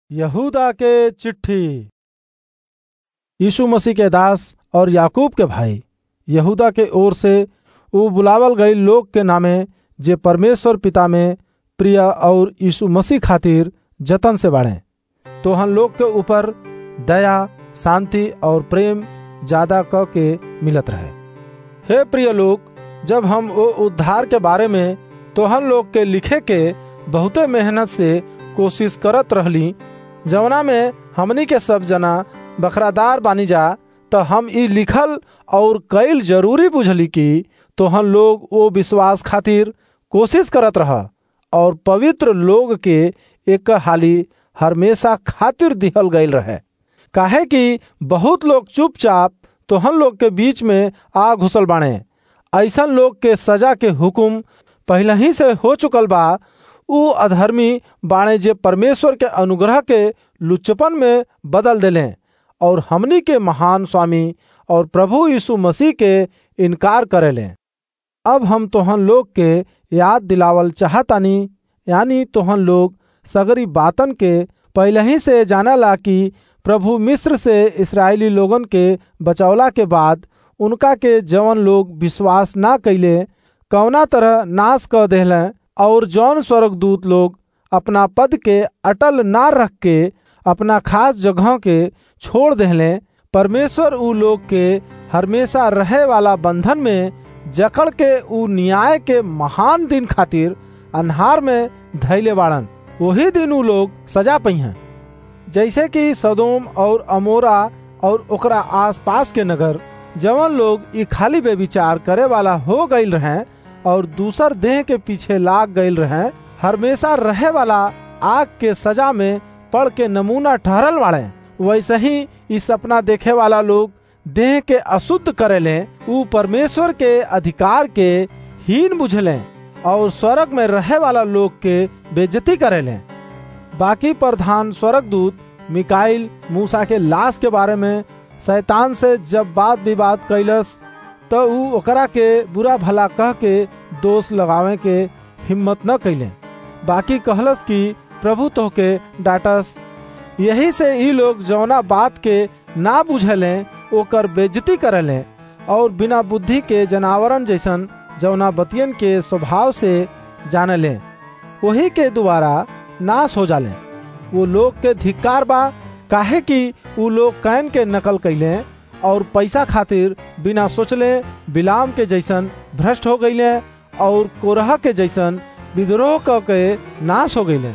यहूदा के चिट्ठी यीशु मसीह के दास और याकूब के भाई यहूदा के ओर से वो बुलावल गई लोग के नामे जे परमेश्वर पिता में प्रिय और यीशु मसीह खातिर जतन से बाढ़े तो हम लोग के ऊपर दया शांति और प्रेम ज्यादा क के मिलत रहे हे प्रिय लोग जब हम वो उद्धार के बारे में तो हम लोग के लिखे के बहुते मेहनत से कोशिश करत रहली जवना में हमनी के सब जना बखरादार बानी जा तो हम ई लिखल और कईल जरूरी बुझली कि तो हम लोग वो विश्वास खातिर कोशिश करत रह और पवित्र लोग के एक हाली हमेशा खातिर दिहल गईल रहे काहे कि बहुत लोग चुपचाप तो हम लोग के बीच में आ घुसल बाणे ऐसन लोग के सजा के हुक्म पहले ही से हो चुकल बा उ अधर्मी बाणे जे परमेश्वर के अनुग्रह के लुच्चपन में बदल देले और हमनी के महान स्वामी और प्रभु यीशु मसीह के इनकार करेले अब हम तोहन लोग के याद दिलावल चाहतानी यानी तोहन लोग सगरी बातन के पहले ही से जानला कि प्रभु मिस्र से इसराइली लोगन के बचौला के बाद उनका के जवन लोग विश्वास ना कैले कौना तरह नाश कर देहले और जौन स्वर्गदूत लोग अपना पद के अटल ना रख के अपना खास जगह के छोड़ देहले परमेश्वर उ लोग के हमेशा रहे वाला बंधन में जकड़ के उ न्याय के महान दिन खातिर अन्हार में धैले बाड़न वही दिन उ लोग सजा पई हैं जैसे कि सदोम और अमोरा और ओकरा आसपास के नगर जवन लोग ई खाली बेविचार करे वाला हो गईल रहे और दूसर देह के पीछे लाग गईल रहे हमेशा रहे वाला आग के सजा में पड़ के नमूना ठहरल वाले वैसे ही ई सपना देखे वाला लोग देह के अशुद्ध करेले उ परमेश्वर के अधिकार के हीन बुझले और स्वर्ग में रहे वाला लोग के बेजती करेले बाकी प्रधान स्वर्गदूत मिकाइल मूसा के लाश के बारे में शैतान से जब बात विवाद कैलस तो उ ओकरा के बुरा भला कह के दोष लगावे के हिम्मत न कैले बाकी कहलस कि प्रभु तो के डाटस यही से ई लोग जौना बात के ना बुझले ओकर बेजती करले और बिना बुद्धि के जनावरन जैसन जौना बतियन के स्वभाव से जानले वही के द्वारा नाश हो जाले वो लोग के धिक्कार बा काहे कि उ लोग कैन के नकल कैले और पैसा खातिर बिना सोचले बिलाम के जैसन भ्रष्ट हो गईले और कोरह के जैसन विद्रोह क के नाश हो गईले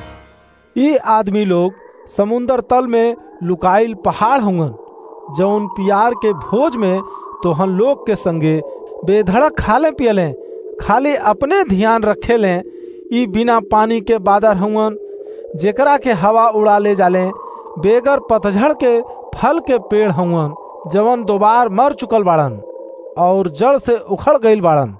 ये आदमी लोग समुन्दर तल में लुकाइल पहाड़ होंगन जौन पियार के भोज में तो हम लोग के संगे बेधड़क खाले पियले खाली अपने ध्यान रखे ले ई बिना पानी के बादर हुवन जेकरा के हवा उड़ा ले जाले बेगर पतझड़ के फल के पेड़ हुवन जवन दोबार मर चुकल बाड़न और जड़ से उखड़ गईल बाड़न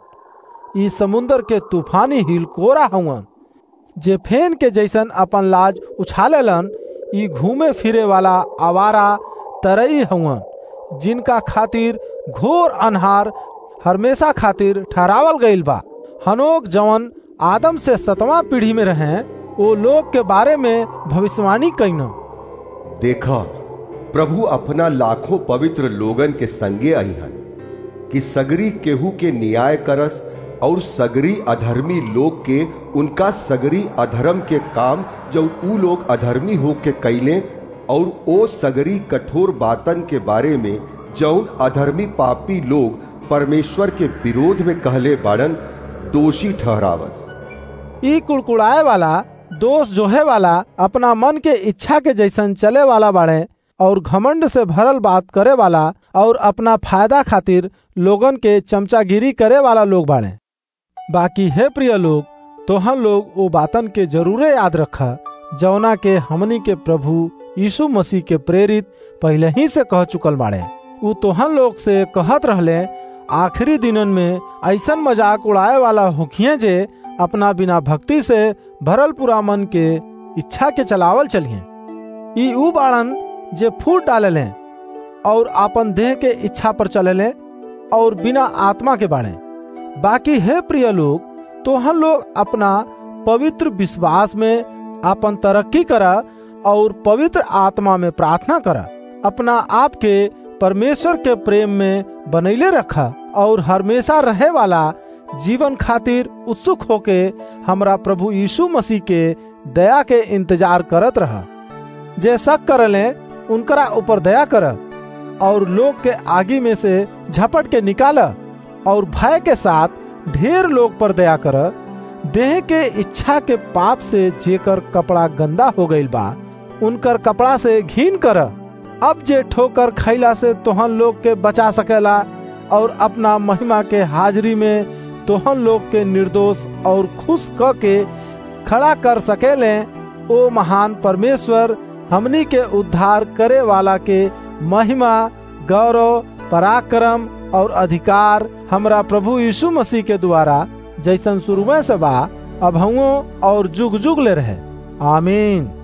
ई समुन्दर के तूफानी हिलकोरा हुवन जे फेन के जैसन अपन लाज उछालेलन ई घूमे फिरे वाला आवारा तरई हुवन जिनका खातिर घोर अनहार हमेशा खातिर ठहरावल गईल बा हनोक जवन आदम से सतवा पीढ़ी में रहे वो लोग के बारे में भविष्यवाणी कैन देखा प्रभु अपना लाखों पवित्र लोगन के संगे आई हन कि सगरी केहू के न्याय करस और सगरी अधर्मी लोग के उनका सगरी अधर्म के काम जब ऊ लोग अधर्मी हो के कैले और ओ सगरी कठोर बातन के बारे में जौन अधर्मी पापी लोग परमेश्वर के विरोध में कहले बाड़न दोषी ठहरावस ई कुड़कुड़ाए वाला दोष जोहे वाला अपना मन के इच्छा के जैसन चले वाला बाड़े और घमंड से भरल बात करे वाला और अपना फायदा खातिर लोगन के चमचागिरी करे वाला लोग बाड़े बाकी है प्रिय लोग तो हम लोग वो बातन के जरूरे याद रखा जौना के हमनी के प्रभु यीशु मसीह के प्रेरित पहले ही से कह चुकल बाड़े वो तोहन लोग से कहत रहले आखिरी दिनन में ऐसन मजाक उड़ाए वाला होखिए जे अपना बिना भक्ति से भरल पूरा मन के इच्छा के चलावल चलिए ई ऊ बाड़न जे फूट डाले और आपन देह के इच्छा पर चले और बिना आत्मा के बाड़े बाकी है प्रिय लोग तो हम लोग अपना पवित्र विश्वास में अपन तरक्की करा और पवित्र आत्मा में प्रार्थना कर अपना आप के परमेश्वर के प्रेम में बनैले रखा और हमेशा रहे वाला जीवन खातिर उत्सुक होके हमरा प्रभु यीशु मसीह के दया के इंतजार करत रहा जे शक करले उनकरा ऊपर दया कर और लोग के आगे में से झपट के निकाल और भय के साथ ढेर लोग पर दया कर देह के इच्छा के पाप से जेकर कपड़ा गंदा हो गईल बा उनकर कपड़ा से घीन कर अब जे ठोकर खैला से तोहन लोग के बचा सकेला और अपना महिमा के हाजिरी में तोहन लोग के निर्दोष और खुश क के खड़ा कर सकेले ओ महान परमेश्वर हमनी के उद्धार करे वाला के महिमा गौरव पराक्रम और अधिकार हमरा प्रभु यीशु मसीह के द्वारा जैसन शुरू में से बा अब और जुग जुग ले रहे आमीन